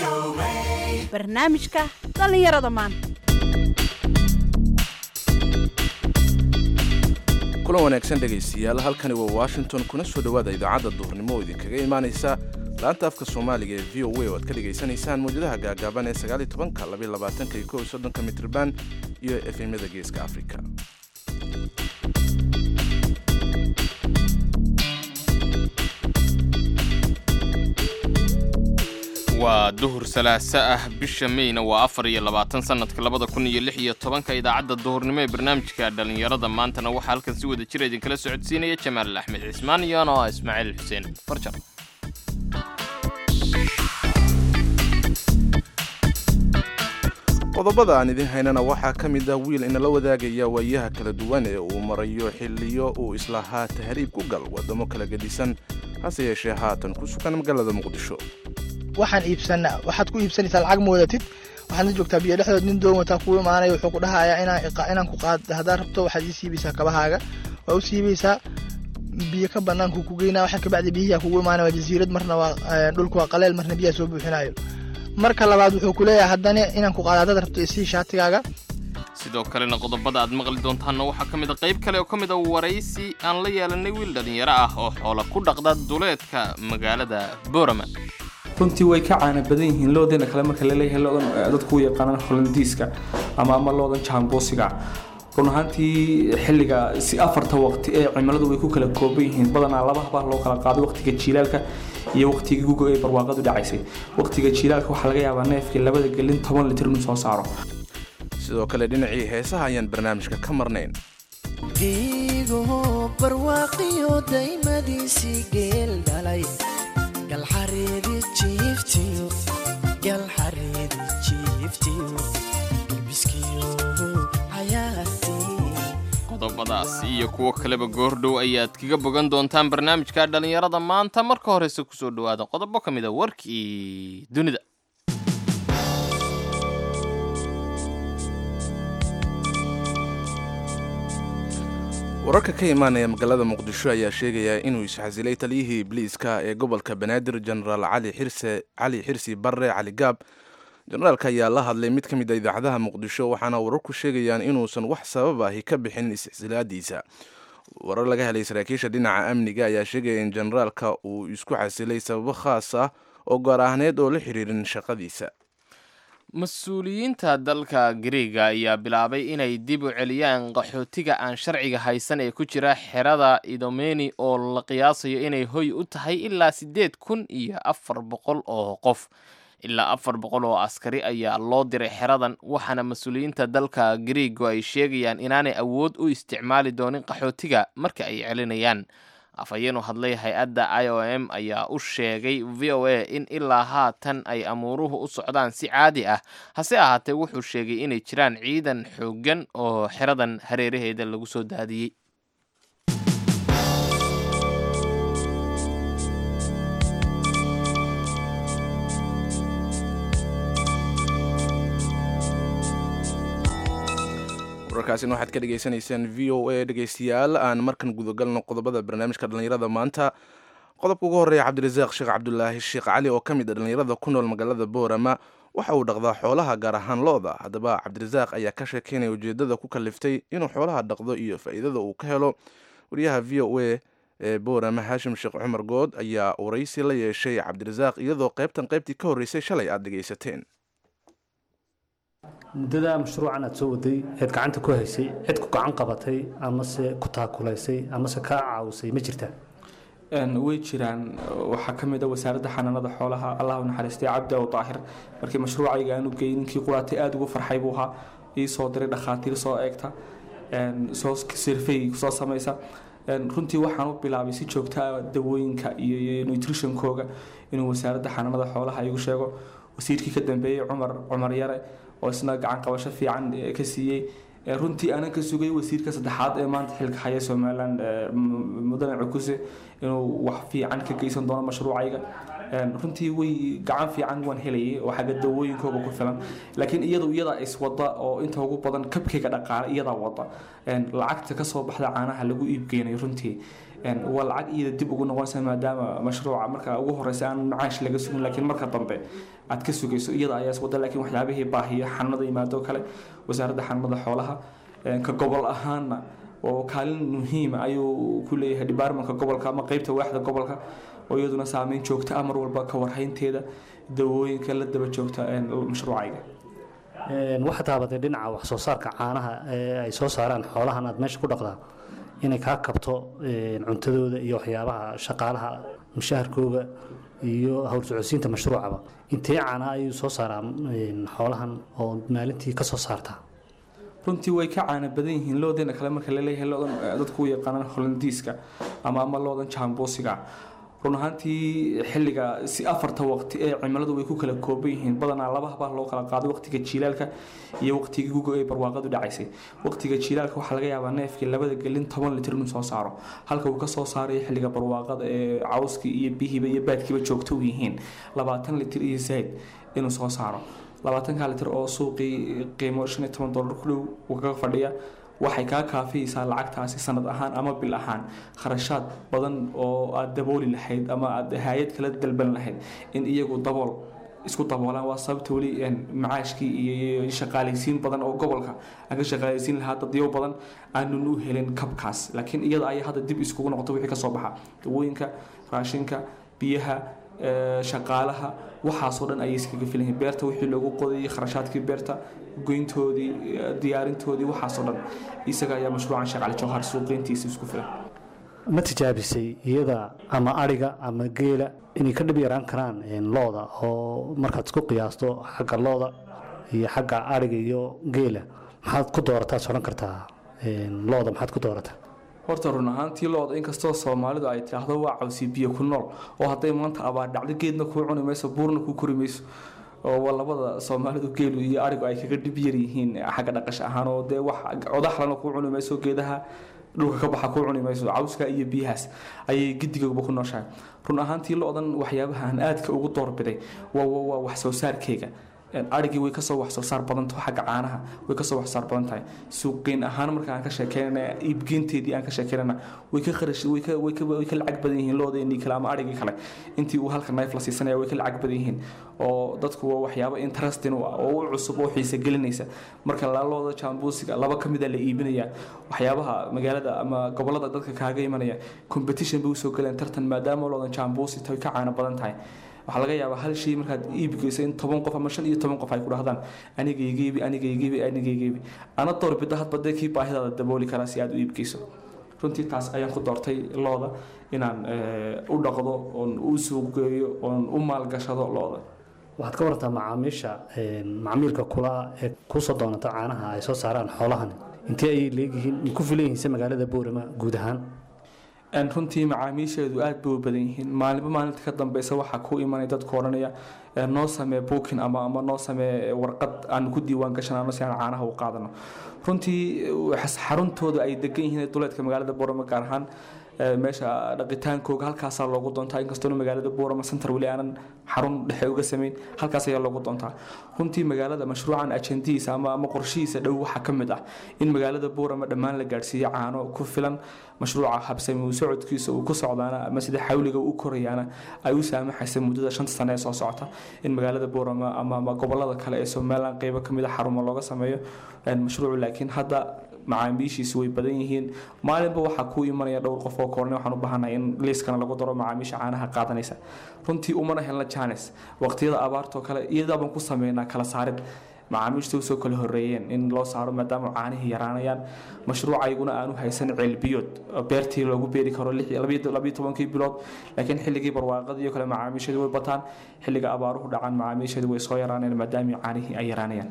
barnaamijka dhallinyarada maanta kulan wanaagsan dhegaystayaal halkani waa washington kuna soo dhowaada idaacadda duhurnimo oo idinkaga imaanaysa laanta afka soomaaliga ee v o a oo aad ka dhegaysanaysaan mawjadaha gaagaaban ee sagaaliy tobanka labaiy labaatanka iyo kow iyo soddonka mitriban iyo efemyada geeska afrika waa duhur salaaso ah bisha meyna waa afar iyo labaatan sanadka labada kun iyo lix iyo tobanka idaacadda duhurnimo ee barnaamijka dhallinyarada maantana waxaa halkan si wada jira idinkala socodsiinaya jamaal axmed cismaan iyo ano ah ismaaciil xuseen farjar qodobada aan idin haynana waxaa ka mid ah wiil inala wadaagaya waayaha kala duwan ee uu marayo xilliyo uu islahaa tahriib ku gal waddamo kala gedisan hase yeeshee haatan ku sugan magaalada muqdisho waxaan iibsanaa waxaad ku iibsanaysaa lacag ma wadatid waxaadna joogtaa biyo dhexdood nin doon wataa kuu imaanaya wuxuu ku dhahayaa inaan inaan ku qaad haddaad rabto waxaad ii siibaysaa kabahaaga waa u siibaysaa biyo ka banaanku ku geynaa waxaa kabacdi biyihiyaa kugu imaanaya waa jasiirad marna waa dhulku waa qaleel marna biyaha soo buuxinayo marka labaad wuxuu ku leeyahay haddana inaan ku qaado haddaad rabto isii shaatigaaga sidoo kalena qodobada aad maqli doontaanna waxaa ka mid a qayb kale oo ka mid a waraysi aan la yeelanay wiil dhallinyaro ah oo xoola ku dhaqda duleedka magaalada boorama runtii way ka caana badan yihiin loodeena kale marka laleeyahay loodan dadku u yaqaanaan holandiiska ama ama loodan jaamboosiga run ahaantii xilliga si afarta waqti ee cimiladu way ku kala kooban yihiin badanaa laba habaa loo kala qaaday waqtiga jiilaalka iyo waqtiga guga ee barwaaqadu dhacaysay waqtiga jiilaalka waxaa laga yaabaa neefkii labada gelin toban litir inuu soo saaro sidoo kale dhinacii heesaha ayaan barnaamijka ka marnayn giigo barwaaqiyo daymadiisii geel dhalay galxareedi jiiftiyo galxareedi jiiftiyo ilbiskiyo xayaatii qodobadaas iyo kuwo kaleba goordhow ayaad kaga bogan doontaan barnaamijka dhallinyarada maanta marka horese kusoo dhowaada qodobo ka mid a warkii dunida wararka ka imaanaya magaalada muqdisho ayaa sheegaya inuu isxasilay taliyihii ibliiska ee gobolka banaadir jenaraal cali xirse cali xirsi barre cali gaab jenaraalka ayaa la hadlay mid ka mid a idaacadaha muqdisho waxaana wararku sheegayaan inuusan wax sabab ahi ka bixin isxisilaadiisa warar laga helay saraakiisha dhinaca amniga ayaa sheegaya in jenaraalka uu isku xasilay sababo khaas ah oo gaar ahneed oo la xiriirin shaqadiisa mas-uuliyiinta dalka gariega ayaa bilaabay inay dib u celiyaan qaxootiga aan sharciga haysan ee ku jira xerada idomeni oo la qiyaasayo inay hoy u tahay ilaa siddeed kun iyo afar boqol oo qof ilaa afar boqol oo askari ayaa loo diray xeradan waxaana mas-uuliyiinta dalka gariego ay sheegayaan inaanay awood u isticmaali doonin qaxootiga marka ay celinayaan afhayeenu hadlay hay-adda i o m ayaa u sheegay v o a in ilaa haatan ay amuuruhu u socdaan si caadi ah hase ahaatee wuxuu sheegay inay jiraan ciidan xooggan oo xeradan hareeraheeda lagu soo daadiyey wararkaasina waxaad ka dhegaysanaysaan v o a dhegaystayaal aan markan gudagalno qodobada barnaamijka dhallinyarada maanta qodobka ugu horreeya cabdirasaaq sheekh cabdulaahi sheekh cali oo ka mid a dhallinyarada ku nool magaalada boorama waxa uu dhaqdaa xoolaha gaar ahaan lo-da haddaba cabdirasaaq ayaa ka sheekeynaya ujeedada ku kaliftay inuu xoolaha dhaqdo iyo faa'iidada uu ka helo wariyaha v o a ee boorama haashim sheekh cumar good ayaa waraysi la yeeshay cabdirasaaq iyadoo qaybtan qaybtii ka horreysay shalay aad dhegaysateen muddada mashruucan aad soo waday eed gacanta ku haysay cid ku gacan qabatay amase ku taakulaysay amase kaa caawisay ma jirtaa way jiraan waxaa ka mid a wasaaradda xanaanada xoolaha allah u naxariistay cabdi aw daahir markii mashruucayga aanu geeyey ninkii quraatay aada ugu farxay buu ahaa ii soo diray dhakhaatiir soo eegta soo sirfay soo samaysa runtii waxaan u bilaabay si joogtaa dawooyinka iyo nutritionkooga inuu wasaaradda xanaanada xoolaha igu sheego wasiirkii ka dambeeyey cumar cumar yare oo isna gacan qabasho fiican ka siiyey runtii aanan ka sugay wasiirka saddexaad ee maanta xilka haya somalilan mudane cukuse inuu wax fiican ka geysan doono mashruucayga Een, runtii way gacan fiican waan helayay oo xagga dawooyinkooga ku filan laakiin iyadu iyadaa iswada oo inta ugu badan kabkeyga dhaqaale iyadaa wada Een, lacagta kasoo baxda caanaha lagu iibgeynayo runtii Een, waa lacag iyada dib ugu noqonaysa maadaama mashruuca marka ugu horeysa aan macaash laga sugin laakiin marka dambe aad ka sugayso iyada ayaa iswada laakiin waxyaabihii baahiya xanada yimaado kale wasaaradda xanada xoolaha Een, ka gobol ahaana oo kaalin muhiima ayuu ku leeyahay departmentka gobolka ama qeybta waaxda gobolka oo iyaduna saameyn joogta ah mar walba ka warhaynteeda dawooyinka la daba joogta een, mashruucayga Een, waxaa taabatay dhinaca wax soo saarka caanaha ee ay soo saaraan xoolahan aad meesha ku dhaqdaa inay kaa kabto een, cuntadooda iyo waxyaabaha shaqaalaha mushaharkooga iyo howlsocodsiinta mashruucaba intee caana ayuu soo saaraa een, xoolahan oo maalintii ka soo saartaa runtii way ka caana badan yihiin loodeena kale marka laleeyahay loodan eh, dadku u yaqaanaan holandiiska ama ama loodan jamboosiga run ahaantii xilliga si afarta waqti ee cimiladu way ku kala kooban yihiin badanaa laba habaa loo kala qaaday waqtiga jiilaalka iyo waqtigii guga ee barwaaqadu dhacaysay waqtiga jiilaalka waxaa laga yaabaa neefkii labada gelin toban litir inuu soo saaro halka uu kasoo saarayo xilliga barwaaqada ee cawskii iyo bihiiba iyo baadkiiba joogto u yihiin labaatan litir iyo zaid inuu soo saaro labaatanka litir oo suuqii qiimo shan iyo toban dolar ku dhow uu kaga fadhiya waxay kaa kaafiyeysaa lacagtaasi sanad ahaan ama bil ahaan kharashaad badan oo aad dabooli lahayd ama aad hay-ad kala dalban lahayd in iyagu dabool isku daboolaan waa sababta weli een, macaashkii iyo shaqaalaysiin badan oo gobolka aan ka shaqaalaysiin lahaa dadyo badan aanun u helin kabkaas laakiin iyada ayaa hadda dib iskugu noqota wixii kasoo baxa dawooyinka raashinka biyaha ee, shaqaalaha waxaasoo dhan ayay iskaga filan yihiin beerta wixii loogu qodayay kharashaadkii beerta goyntoodii ee, diyaarintoodii waxaasoo dhan isaga ayaa mashruucan sheekh cali jawhar suuqeyntiisa isku filan ma tijaabisay iyada ama ariga ama geela inay ka dhib yaraan karaan een, looda oo markaad isku qiyaasto xagga looda iyo xagga ariga iyo geela maxaad ku doorataa odhan kartaa een, looda maxaad ku doorataa horta run ahaantii looda inkastoo soomaalidu ay tidhaahdo waa cawsi biyo ku nool oo hadday maanta abaar dhacdo geedna kuu cuni mayso buurna kuu kori mayso oo waa labada soomaalidu geelu iyo arigu ay kaga dhib yar yihiin xagga dhaqash ahaan oo dee wax codaxlana kuu cuni mayso geedaha dhulka ka baxa kuu cuni mayso cawska iyo biyahaas ayay gidigooba ku nooshahay run ahaantii loodan waxyaabahan aadka ugu doorbiday waa waa waa wax soo saarkeyga arigii way kasoo wax soo saar badan tahay xagga caanaha way kasoo wax saar badan tahay suuqgeyn ahaan marka aan ka sheekeynana iibgeynteedii aan ka sheekeynana way ka kharash way ka way ka way ka lacag badan yihiin loodeenii kale ama arigii kale intii uu halka knife la siisanaya way ka lacag badan yihiin oo dadku waa waxyaabo interesting u ah oo u cusub oo xiisa gelinaysa marka laalooda jambuusiga laba ka mid a la iibinaya waxyaabaha magaalada ama gobolada dadka kaaga imanaya competition bay usoo galeen tartan maadaama loodan jambuusi tahay ka caano badan tahay waxaa laga yaabaa hal shay markaad iibgeyso in toban qof ama shan iyo toban qof ay ku dhahdaan anigaygeebi anigaygeebi anigaygeebi ana doorbida hadba dee kii baahidaada dabooli karaa si aad u iibgeyso runtii taas ayaan ku doortay looda inaan u dhaqdo oon u suuqgeeyo oon u maalgashado looda waxaad ka warantaa macaamiisha macmiilka kula ee kusoo doonata caanaha ay soo saaraan xoolahan intee ayay leegyihiin ku filan yihiinse magaalada boorama guud ahaan runtii macaamiisheedu aad bay u badan yihiin maalinba maalinta ka dambeysa waxaa ku imanaya dadku odhanaya noo samee bookin ama ama noo samee warqad aan ku diiwaan gashanano si aan caanaha u qaadano runtii xaruntooda ay degan yihiin duleedka magaalada boorama gaar ahaan meesha dhaqitaankooga halkaasaa loogu doontaa inkastoona magaalada boorama center weli aanan xarun dhexe uga samayn halkaas ayaa loogu doontaa runtii magaalada mashruucan ajendihiisa ama ama qorshihiisa dhow waxaa ka mid ah in magaalada boorama dhammaan la gaadhsiiyo caano ku filan mashruuca habsami uu socodkiisa uu ku socdaana ama sida xawliga u korayaana ay u saamaxaysa muddada shanta sane ee soo socota in magaalada boorama ama ama gobolada kale ee somaliland qeybo kamid a xarumo looga sameeyo mashruucu laakiin hadda macaamiishiisu way badan yihiin maalinba waxaa ku imanaya dhowr qof oo koorne waxaan u baahanahay in liiskana lagu daro macaamiisha caanaha qaadanaysa runtii umana helna janes waqtiyada abaartoo kale iyadaabaan ku sameynaa kala saarid macaamiishta usoo kala horeeyeen in loo saaro maadaama caanihii yaraanayaan mashruucayguna aanu haysan ceelbiyood beertii loogu beeri karo labiyo tobankii bilood laakiin xilligii barwaaqadii iyo kale macaamiisheedu way bataan xilliga abaaruhu dhacaan macaamiisheedu way soo yaraaneen maadaama caanihii ay yaraanayaan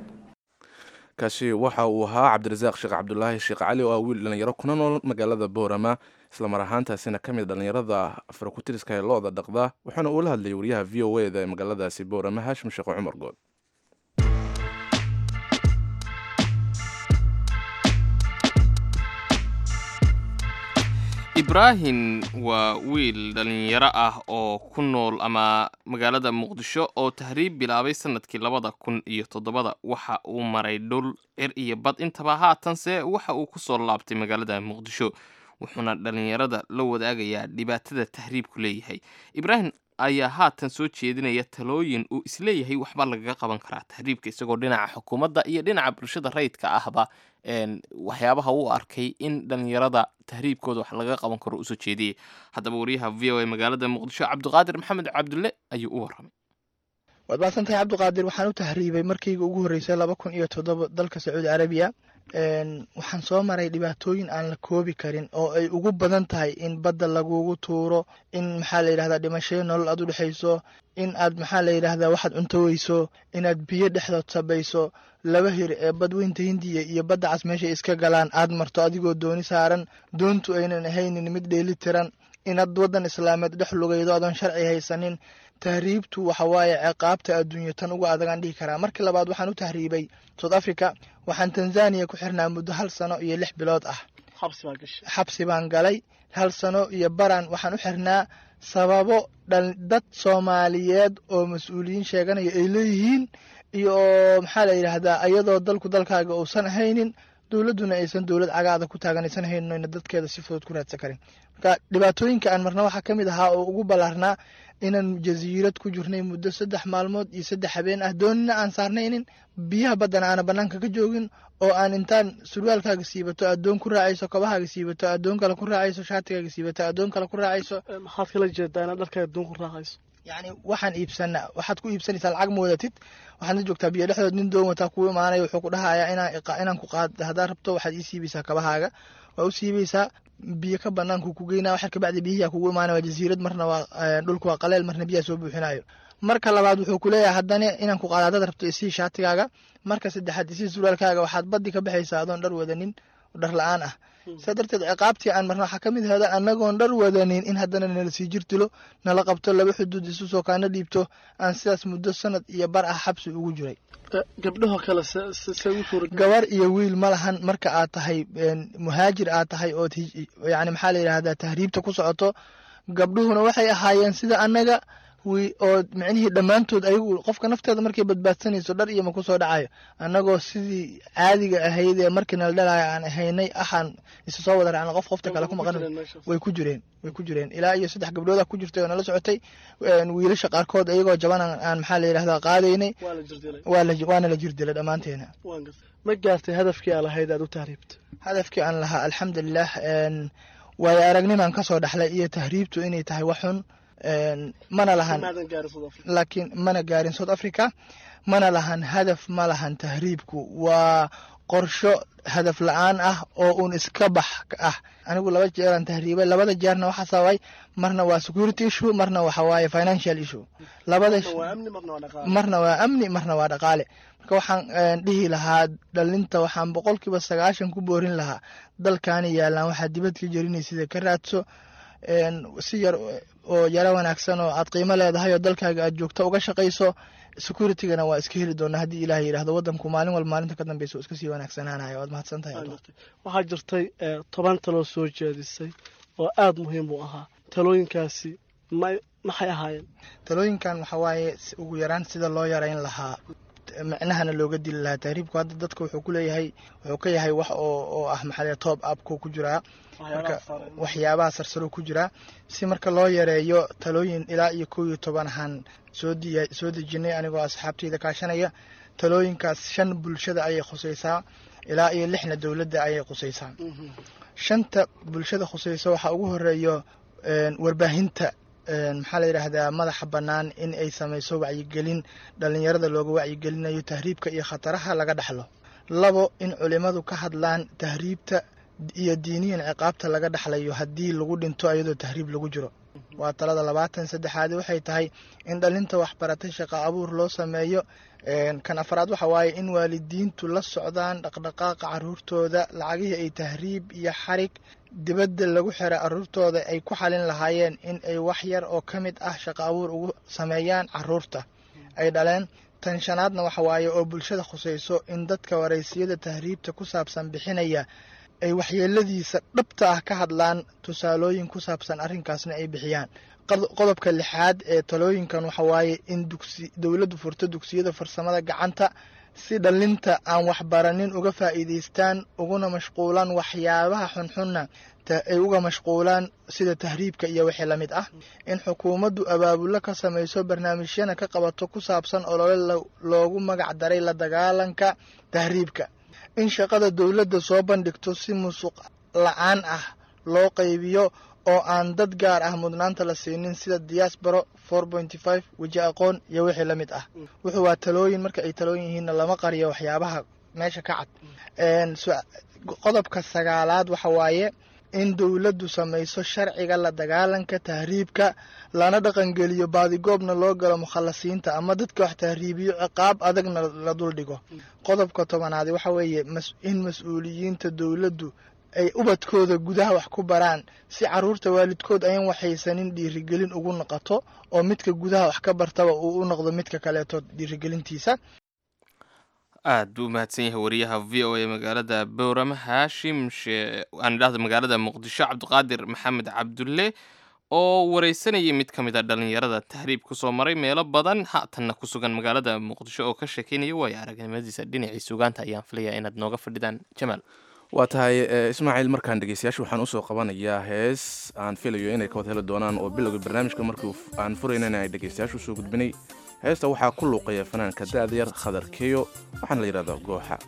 kaasi waxa uu ahaa cabdirasaaq sheekh cabdulaahi sheekh cali oo ah wiil dhalinyaro kuna nool magaalada boorama islamar ahaantaasina ka mid dhalinyarada farakutiriska ee looda dhaqda waxaana uula hadlayay wariyaha v o e da ee magaaladaasi boorama haashim sheekh cumar good ibraahim waa wiil dhallinyaro ah oo ku nool ama magaalada muqdisho oo tahriib bilaabay sanadkii labada kun iyo toddobada waxa uu maray dhul cir iyo bad intaba haatanse waxa uu ku soo laabtay magaalada muqdisho wuxuuna dhallinyarada la wadaagayaa dhibaatada tahriibku leeyahay ibraahim ayaa haatan soo jeedinaya talooyin uu isleeyahay waxba lagaga qaban karaa tahriibka isagoo dhinaca xukuumadda iyo dhinaca bulshada rayidka ahba een, waxyaabaha uu arkay in dhallinyarada tahriibkooda wax lagaga qaban karo usoo jeediyey haddaba wariyaha v o a magaalada muqdisho cabdiqaadir maxamed cabdulle ayuu u warramay waad mahadsantahay cabdiqaadir waxaan u tahriibay markayga ugu horreysay laba kun iyo toddoba dalka sacuudi carabiya Een, waxaan soo maray dhibaatooyin aan la koobi karin oo ay ugu badan tahay in badda lagugu tuuro in maxaa la yidhahdaa dhimashayo nolol aad u dhexayso in aad maxaa la yidhahdaa waxaad cunto weyso inaad biyo dhexdood sabayso laba hir ee badweynta hindiya iyo badda cas meeshay iska galaan aad marto adigoo dooni saaran doontu aynan ahaynin mid dheeli tiran inaad waddan islaameed dhex lugaydo adoon sharci haysanin tahriibtu waxa waaye ciqaabta adduunyo tan uga adagaan dhihi karaa markii labaad waxaan u tahriibay south africa waxaan tanzania ku xirnaa muddo hal sano iyo lix bilood ah xabsi baan galay hal sano iyo baran waxaan u xirnaa sababo dhal dad soomaaliyeed oo mas-uuliyiin sheeganaya ay leeyihiin iyo maxaa la yidhaahdaa ayadoo dalku dalkaaga uusan ahaynin dowladduna aysan dowlad cagaada ku taagan aysan haynin oyna dadkeeda si fudud ku raadsan karin marka dhibaatooyinka aan marna waxaa ka mid ahaa oo ugu ballaarnaa inaan jasiirad ku jirnay muddo saddex maalmood iyo saddex habeen ah doonina aan saarnaynin biyaha baddana aana bannaanka ka joogin oo aan intaan surwaalkaaga siibato addoon ku raacayso kabahaaga siibato addoon kale ku raacayso shaatigaaga siibato addoon kale ku raacayso maxaad kala jeedaa inaad dharka adduun ku raacayso yacni waxaan iibsanaa waxaad ku iibsanaysaa lacag ma wadatid waxaad la joogtaa biyo dhexdood nin doon wataa kuu imaanaya wuxuu ku dhahayaa inaan iqa- inaan ku qaad haddaad rabto waxaad ii siibaysaa kabahaaga waa u siibaysaa biyo ka banaanku ku geynaa waxaa kabacdi biyihiyaa kugu imaanaya waa jasiirad marna waa eh, dhulku waa qaleel marna biyaha soo buuxinayo marka labaad wuxuu ku leeyahay haddana inaan ku qaado haddaad rabto isii shaatigaaga marka saddexaad isii surwaalkaaga waxaad baddi ka baxaysaa adoon dhar wadanin oo dhar la-aan ah saa darteed ciqaabtii aan marna waxaa ka mid ahda annagoon dhar wadanin in haddana nala sii jirtilo nala qabto laba xuduud isu soo kaana dhiibto aan sidaas muddo sanad iyo bar ah xabsi ugu jiray gabdhaho kale se- se- see ugu suura gabar iyo wiil ma lahan marka aad tahay een, muhaajir aad tahay ood hij- yacni maxaa la yidhahdaa tahriibta ku socoto gabdhuhuna waxay ahaayeen sida annaga wi oo micnihii dhammaantood ayagu qofka nafteeda markay badbaadsanayso dhar iyo ma kusoo dhacayo annagoo sidii caadiga ahayd ee markii nala dhalayo aan ahaynay axaan isu soo wada raacna qof qofta kale ku maqan way ku jireen way ku jireen ilaa iyo saddex gabdhooda ku jirtay oo nala socotay een, wiilasha qaarkood iyagoo jaban aan aan maxaa la yidhahdaa qaadaynay waa la jirdilay waa la waana la jirdilay dhammaanteena waan gartay ma gaartay hadafkii aa lahayd aad u tahriibta hadafkii aan lahaa alxamdulilah een, waayo aragnimaan ka soo dhaxlay iyo tahriibtu inay tahay wax xun een, mana lahan maadan gaarin South Africa laakiin mana gaarin south africa mana lahan hadaf ma lahan tahriibku waa qorsho hadaf la-aan ah oo uun iska bax ah anigu laba jeeraan tahriibay labada jeerna waxaa sababay marna waa security issue marna waxa waaye financial issue labada Marna waa amni marna waa dhaqaale marna waa amni marna waa dhaqaale marka waxaan een, dhihi lahaa dhalinta waxaan boqolkiiba sagaashan ku boorin lahaa dalkaani yaalaan waxaad dibad ka jerinaysid ka raadso een, si yar oo yaro wanaagsan oo aad qiimo leedahay oo dalkaaga aad joogto uga shaqayso securitygana waa iska heli doonaa haddii ilaah yidhaahdo waddanku maalin walba maalinta ka dambeysa oo iska sii wanaagsanaanayo waad mahadsan tahay Waan Abdul. gartay waxaa jirtay eh, toban taloo soo jeedisay oo aada muhiim u ahaa talooyinkaasi may maxay ahaayeen talooyinkan waxaa waaye si- ugu yaraan sida loo yarayn lahaa micnahana looga dili lahaa tahriibku hadda dadka wuxuu ku leeyahay wuxuu ka yahay wax oo oo ah maxaa top upku ku jiraa marka waxyaabaha sarsaro ku jiraa si marka loo yareeyo talooyin ilaa iyo kow iyo toban ahaan soo diya soo dejinay anigoo asxaabteyda kaashanaya talooyinkaas shan bulshada ayay khusaysaa ilaa iyo lixna dowladda ayay khusaysaa shanta bulshada khusayso waxaa ugu horeeyo een, warbaahinta een, maxaa la yidhaahdaa madaxa bannaan in ay samayso wacyigelin dhallinyarada looga wacyigelinayo tahriibka iyo khataraha laga dhaxlo labo in culimmadu ka hadlaan tahriibta iyo diiniyan ciqaabta laga dhaxlayo haddii lagu dhinto iyadoo tahriib lagu jiro waa talada labaatan saddexaad waxay tahay in dhalinta waxbaratay shaqo abuur loo sameeyo Een, kan afraad waxa waaye in waalidiintu la socdaan dhaqdhaqaaqa caruurtooda lacagihii ay tahriib iyo xarig dibadda lagu xira caruurtooda ay ku xalin lahaayeen in ay wax yar oo ka mid ah shaqo abuur ugu sameeyaan caruurta ay dhaleen tan shanaadna waxa waaye oo bulshada khusayso in dadka waraysiyada tahriibta ku saabsan bixinaya ay waxyeeladiisa dhabta ah ka hadlaan tusaalooyin ku saabsan arrinkaasna ay bixiyaan Qod- qodobka lixaad ee talooyinkan waxa waaye in dugsi dowladdu furto dugsiyada farsamada gacanta si dhallinta aan waxbaranin uga faa'iidaystaan uguna mashquulaan waxyaabaha xunxunna ta- ay uga mashquulaan sida tahriibka iyo wixii la mid ah in xukuumaddu abaabulo ka samayso barnaamijyana ka qabato ku saabsan olole lo- loogu magac daray la dagaalanka tahriibka in shaqada dowladda soo bandhigto si musuq la-aan ah loo qaybiyo oo aan dad gaar ah mudnaanta la siinin sida diaspora four pointy five weji aqoon iyo wixii la mid ah wuxuu waa talooyin marka ay talooyin yihiinna lama qariyo waxyaabaha meesha ka cad Een, su- qodobka sagaalaad waxa waaye in dowladdu samayso sharciga la dagaalanka tahriibka lana dhaqangeliyo baadigoobna loo galo mukhalasiinta ama dadka wax tahriibiyo ciqaab adagna la duldhigo qodobka tobanaadi waxa weeye mas- in mas-uuliyiinta dowladdu ay ubadkooda gudaha wax ku baraan si caruurta waalidkood ayan waxaysanin dhiirigelin ugu noqoto oo midka gudaha wax ka bartaba uu u noqdo midka kaleeto dhiirigelintiisa aad buu u mahadsan yahay wariyaha v o a magaalada bowrama haashim she- aan idhahda magaalada muqdisho cabdiqaadir maxamed cabdulle oo wareysanayay mid ka mid a dhalinyarada tahriib kusoo maray meelo badan haatanna ku sugan magaalada muqdisho oo ka sheekeynaya waayo aragnimadiisa dhinacii sugaanta ayaan filayaa inaad nooga fadhidaan jamaal waa tahay eh, ismaaciil markaan dhegeystayaasha waxaan usoo qabanayaa hees aan filayo inay ka wada heli doonaan oo bilowga barnaamijka markii uu- aan furaynana ay dhegeystayaasha usoo gudbinay heesta waxaa ku luuqaya fanaanka da'dayar khadar keyo waxaana la yidhahdaa gooxa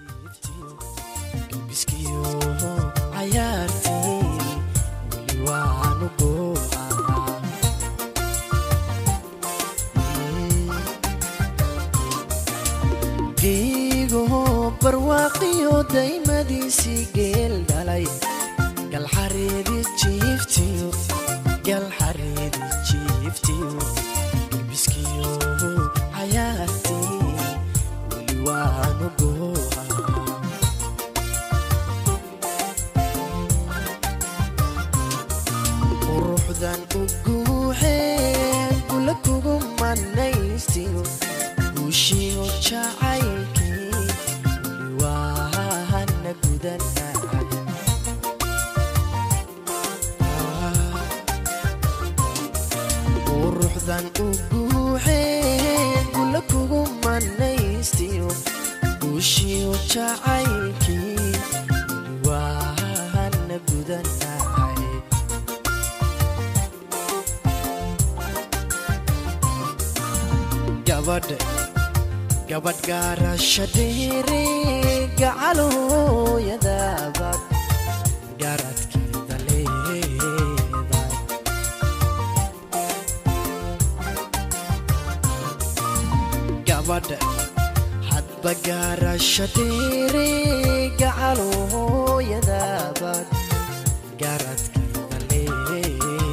biskiyo cayaartii weli waanu gooca geego barwaaqiyo daymadiisii geel dhalay galxareedi jiiftiyo galxareedi jiiftiyo biskiyo cayaartii weli waanu gooca quruxdan u guuxeen kula kugu manaystiyo guushiyo jacaylkii weli waahana gudanaa quruxdan u guuxeen kula kugu manaystiyo guushiyo jacaylkii weli waahana gudanaa gabadh gabadh gaarasha dheere gacalooyadabaad garadkeeda leedahay gabadh hadba gaarasha dheere gacalooyadabaad garadkeeda leedahay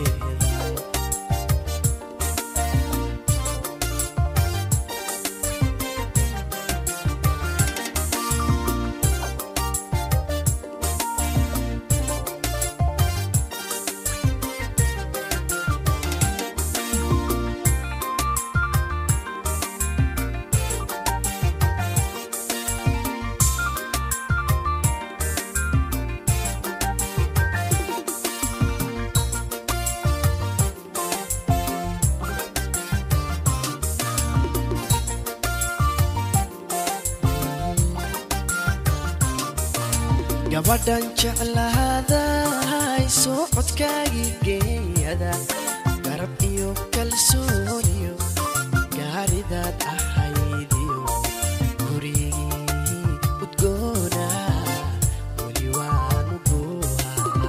gabadhan jeclaaday soo codkaagii geeyada garab iyo kalsooniyo gaaridaad ahaydiyo gurigii udgoona weli waanu goohaa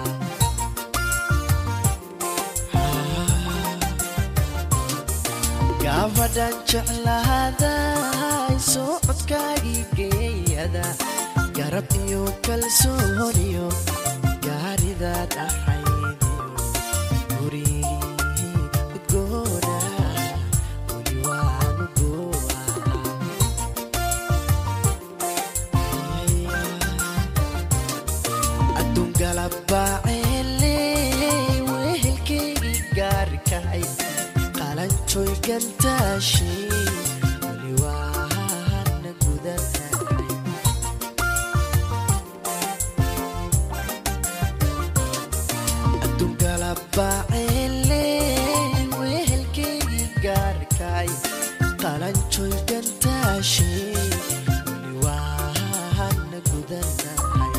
gabadhan jeclaaday soo codkaagii geeyada garab iyo kalsooniyo gaaridaad ahaydiyo gurigii udgoona weli waanu goohaa adduun galabaaceele wehelkeygii gaarkahay qalanjoy gantaashi weli waana gudanay adungalabaceele wehelkeygii gaarkay qalanjoy gantaashe weli waana gudanahay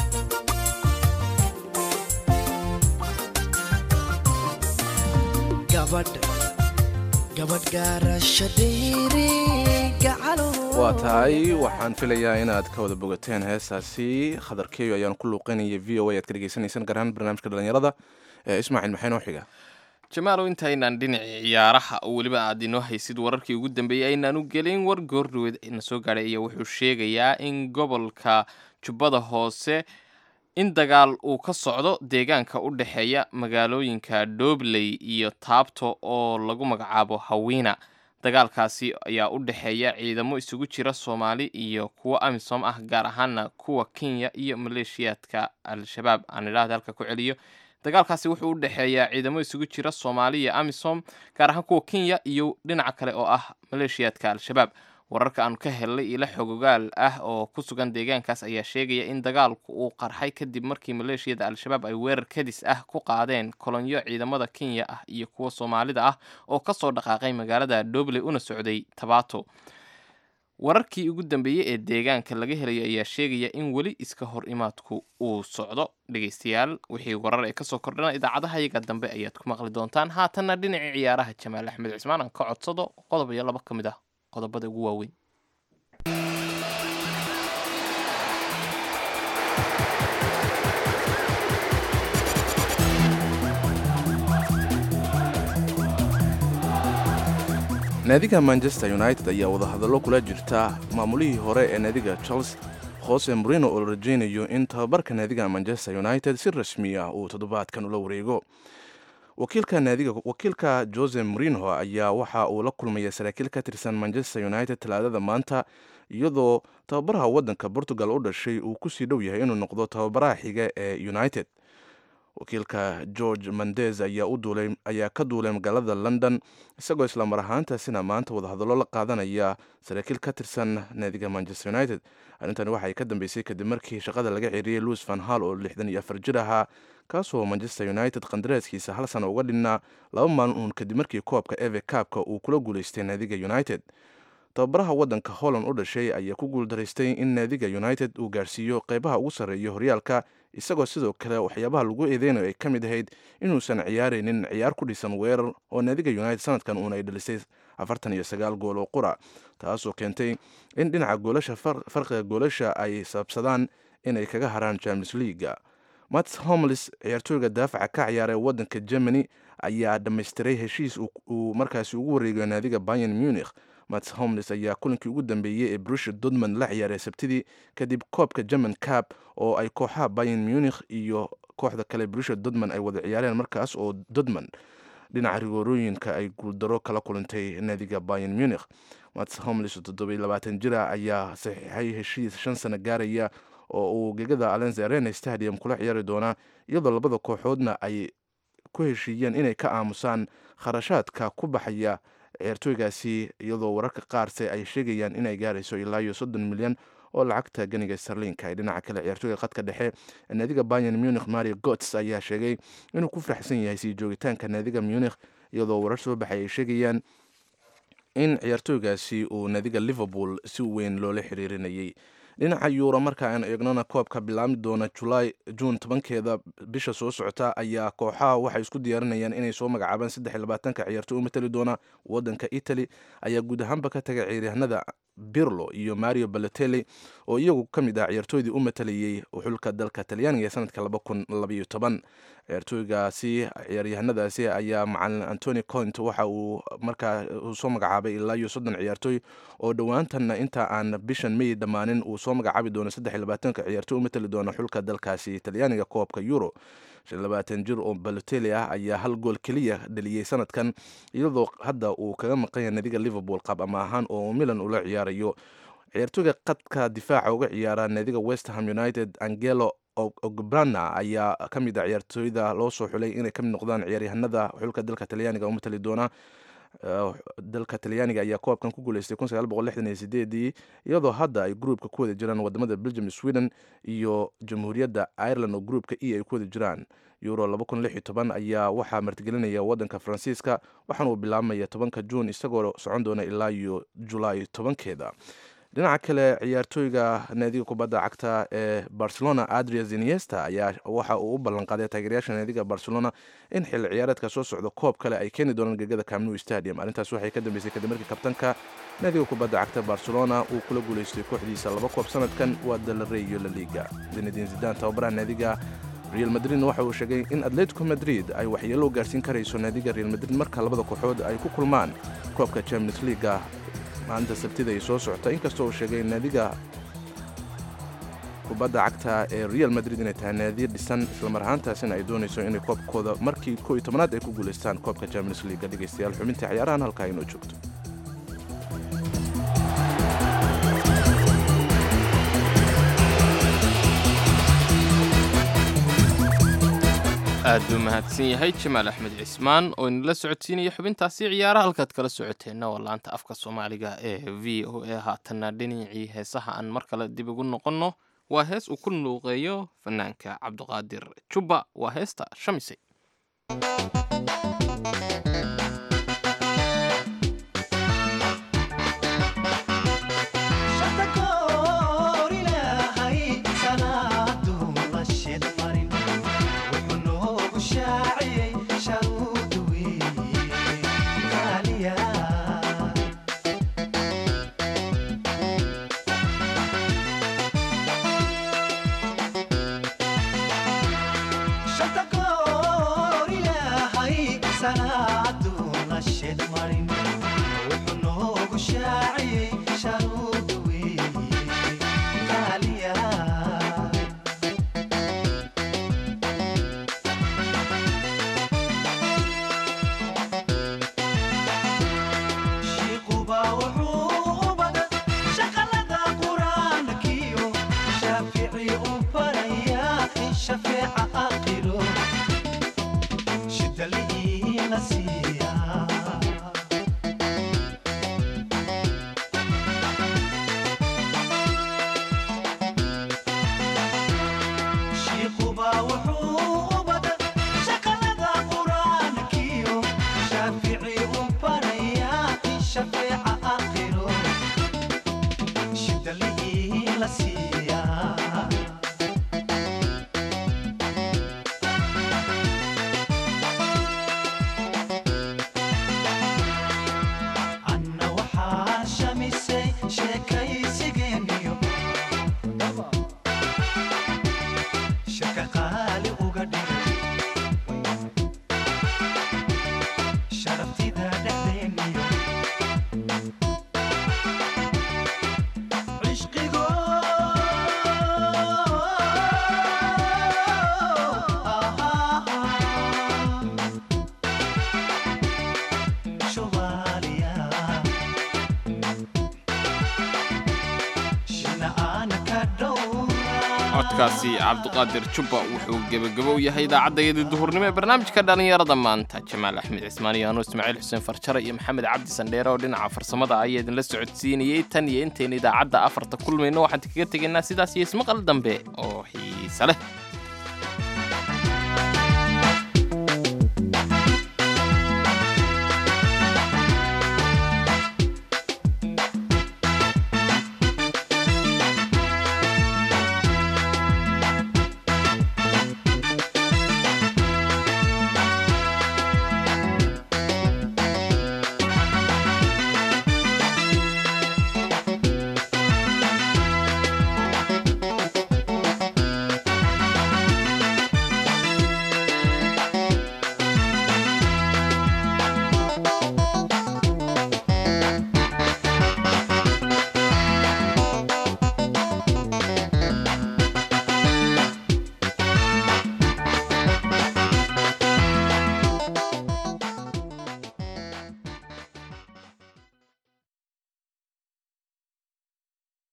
gabadh gabadh gaarasha dheere gacalo waa tahay waxaan filayaa inaad ka wada bogateen heestaasi khadarkeeyo ayaan ku luuqeynaya v o a aad ka dhegeysanaysaan gaar ahaan barnaamijka dhalinyarada ee ismaaciil maxay noo xiga jamaalow intaynaan dhinacii ciyaaraha oo weliba aad inoo haysid wararkii ugu dambeeyey aynaan u gelin war goordhoweed na soo gaadhay ayaa wuxuu sheegayaa in gobolka jubbada hoose in dagaal uu ka socdo deegaanka u dhexeeya magaalooyinka dhobley iyo taabto oo lagu magacaabo hawiina dagaalkaasi ayaa u dhexeeya ciidamo isugu jira soomaali iyo kuwo amisom ah gaar ahaana kuwa kenya iyo maleeshiyaadka al-shabaab aan idhaahda halka ku celiyo dagaalkaasi wuxuu u dhexeeyaa ciidamo isugu jira soomaali iyo amisom gaar ahaan kuwa kenya iyo dhinaca kale oo ah maleeshiyaadka al-shabaab wararka aanu ka helnay ilo xogogaal ah oo ku sugan deegaankaas ayaa sheegaya in dagaalku uu qarxay kadib markii maleeshiyada al-shabaab ay weerar kadis ah ku qaadeen kolonyo ciidamada kenya ah iyo kuwa soomaalida ah oo kasoo dhaqaaqay magaalada dobley una socday tabato wararkii ugu dambeeyey ee deegaanka laga helayo ayaa sheegaya in weli iska hor imaadku uu socdo dhegeystayaal wixii warar ee kasoo kordhana idaacadaha iyaga dambe ayaad ku maqli doontaan haatanna dhinacii ciyaaraha jamaal axmed cismaan aan ka codsado qodob iyo laba ka mid ah qodobada ugu waaweyn naadiga manchester united ayaa wadahadallo kula jirta maamulihii hore ee naadiga chelsea jose morino oo la rajaynayo in tababarka naadiga manchester united si rasmi ah uu toddobaadkan ula wareego wakiilka naadiga wakiilka jose morino ayaa waxa uu la kulmaya saraakiil ka tirsan manchester united talaadada maanta iyadoo tababaraha waddanka portugal u dhashay uu kusii dhow yahay inuu noqdo tababaraha xiga ee united wakiilka george mandez ayaa u duulay ayaa ka duulay magaalada london isagoo islamar ahaantaasina maanta wadahadallo la qaadanaya saraakiil ka tirsan naadiga manchester united arrintani waxay ka dambeysay kadib markii shaqada laga ceeriyey louis van hall oo lixdan iyo afar jir ahaa kaasoo manchester united qandaraaskiisa hal sana uga dhinnaa laba maalin uun kadib markii koobka eve kaabka uu kula guulaystay naadiga united tababaraha waddanka holland u dhashay ayaa ku guuldaraystay in naadiga united uu gaarsiiyo qeybaha ugu sarreeya horyaalka isagoo sidoo kale waxyaabaha lagu eedeynayo ay ka mid ahayd inuusan ciyaaraynin ciyaar ku dhisan weerar oo naadiga united sanadkan uuna ay dhalisay afartan iyo sagaal gool oo qura taasoo keentay in dhinaca goolasha farqiga goolasha ay sababsadaan inay kaga haraan champions leaga mats homlis ciyaartooyga daafaca ka ciyaaray waddanka germany ayaa dhammaystiray heshiis uu markaasi ugu wareegayo naadiga bayan munich mats homlis ayaa kulankii ugu dambeeyey ee brusha dodman la ciyaaray sabtidii kadib koobka german cab oo ay kooxaha bayan munich iyo kooxda kale brusha dodman ay wada ciyaareen markaas oo dodman dhinaca rigoorooyinka ay guuldaro kala kulantay naadiga bayan munich mats homlis oo toddobiy labaatan jira ayaa saxiixay heshiis shan sano gaaraya oo uu gegada alenza arena stadium kula ciyaari doonaa iyadoo labada kooxoodna ay ku heshiiyeen inay ka aamusaan kharashaadka ku baxaya ciyaartooygaasi iyadoo wararka qaarse ay sheegayaan inay gaarayso ilaa iyo soddon milyan oo lacagta ganiga sarliinka ee dhinaca kale ciyaartooyga khadka dhexe ee naadiga bayan munich mario gots ayaa sheegay inuu ku faraxsan yahay sii joogitaanka naadiga munich iyadoo warar soo baxay ay sheegayaan in ciyaartooygaasi uu naadiga liverpool si weyn loola xiriirinayay dhinaca yuuro marka aan eegnona koobka bilaabmi doona julaay juun tobankeeda bisha soo socota ayaa kooxaha waxay isku diyaarinayaan inay soo magacaabaan saddex iyo labaatanka ciyaartooy u matali doona wadanka italy ayaa guud ahaanba ka tagay ciyaaryahanada birlo iyo mario balotelli oo iyagu ka mid ah ciyaartooydii u matalayey xulka dalka talyaaniga ee sanadka laba kun labaiyo toban ciyaartooygaasi ciyaaryahanadaasi ayaa macalin antony cont waxa uu markaa soo magacaabay ilaa iyo soddon ciyaartooy oo dhowaantanna inta aan bishan may dhammaanin uu soo magacaabi doono saddex iyo labaatanka ciyaartooy u matali doona xulka dalkaasi talyaaniga koobka euro shan labaatan jir oo balotelli ah ayaa hal gool keliya dhaliyey sanadkan iyadoo hadda uu kaga maqan yahay nadiga liverpool qaab ama ahaan oo milan ula ciyaarayo ciyaartooyga qadka difaaca uga ciyaara naadiga westham united angelo ogbrana ayaa ka mid a ciyaartooyda loo soo xulay inay ka mid noqdaan ciyaaryahanada xulka dalka talyaaniga u matali doona dalka talyaaniga ayaa koobkan ku guuleystay ii iyadoo hadda ay gruupka ku wada jiraan wadamada belgium sweden iyo jamhuuriyadda ireland oo gruupka e ay ku wada jiraan euro ayaa waxaa martigelinaya wadanka faransiiska waxaana uu bilaabmaya tobanka juun isagoo socon doona ilaa iyo julaay tobankeeda dhinaca kale ciyaartooyga naadiga kubadda cagta ee barcelona adria ziniesta ayaa waxa uu u ballanqaaday taageerayaasha naadiga barcelona in xilli ciyaareedka soo socda koob kale ay keeni doonaan gegada camnu stadium arrintaas waxay ka dambeysay kadib markii kabtanka naadiga kubadda cagta barcelona uu kula guuleystay kooxdiisa laba koob sanadkan waa dalarey iyo laliga zinedin zidan tababaraha naadiga real madridna waxa uu sheegay in atletico madrid ay waxyeelo gaarsiin karayso naadiga real madrid marka labada kooxood ay ku kulmaan koobka champions leaga maalinta sabtida ay soo socota inkastoo uu sheegay naadiga kubadda cagta ee real madrid inay tahay naadiya dhisan islamar ahaantaasina ay doonayso inay koobkooda markii koo iyo tobanaad ay ku guulaystaan koobka champions leaga dhegaystayaal xubintii ciyaarahan halkaa inoo joogto aad buu mahadsan yahay jamaal axmed cismaan oo inala socodsiinaya xubintaasi ciyaaraha halkaad kala socoteenna waa laanta afka soomaaliga ee v o a haatanna dhinacii heesaha aan mar kale dib ugu noqonno waa hees uu ku nuuqeeyo fanaanka cabdiqaadir jubba waa heesta shamisay codkaasi cabdiqaadir jubba wuxuu gebagabo yahay idaacaddaydii duhurnimo ee barnaamijka dhallinyarada maanta jamaal axmed cismaan iyo anuu ismaaciil xuseen farjare iyo maxamed cabdi sandheere oo dhinaca farsamada ayaa idinla socodsiinayey tan iyo intayna idaacadda afarta kulmayno waxaan kaga tegaynaa sidaas iyo ismaqal dambe oo xiise leh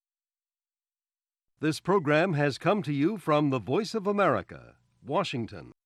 This program has come to you from the Voice of America, Washington.